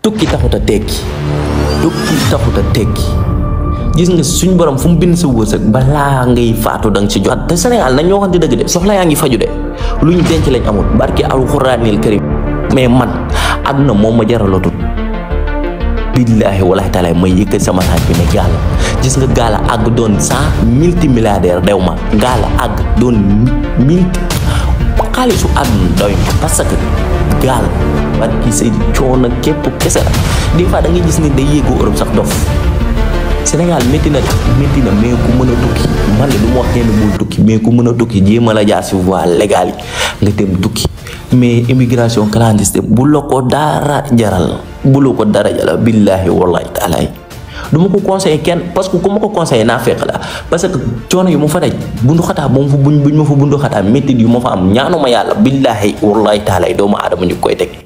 tukki taxut a tekki tukki taxut a tekki gis nga suñ borom fu mu bind sa wërsëg balaa ngay faatu danga ci jot te Sénégal nañ ñoo waxante dëgg de soxla yaa ngi faju de lu ñu denc lañ amul barki alxuraanil karim mais man àdduna moom ma jaralatul billaahi wallaahi taala may yëkkat sama taat bi ne gaala gis nga gaala àgg doon cent multimilliardaire dew ma gaala àgg doon multi xaalisu àdduna doy ma parce que gaal barki say coono képp kese la des fois da ngay gis ni day yéegu Europe sax dof Sénégal métti na métti na mais ku mën a tukki man de du ma wax kenn bul tukki mais ku mën a tukki jéem a la jaar si voie légale yi nga dem tukki mais immigration clandestine bu la ko dara jaral bu la ko dara jaral billaahi wallaahi taalaay du ma ko conseillé kenn parce que ku ma ko conseillé naa fekk la parce que coono yu ma fa daj bundu xataa moom fa buñ buñ ma fa bundu xataa métti yu ma fa am ñaanuma yàlla billaahi wallaahi taalaay doomu aadama ñu koy teg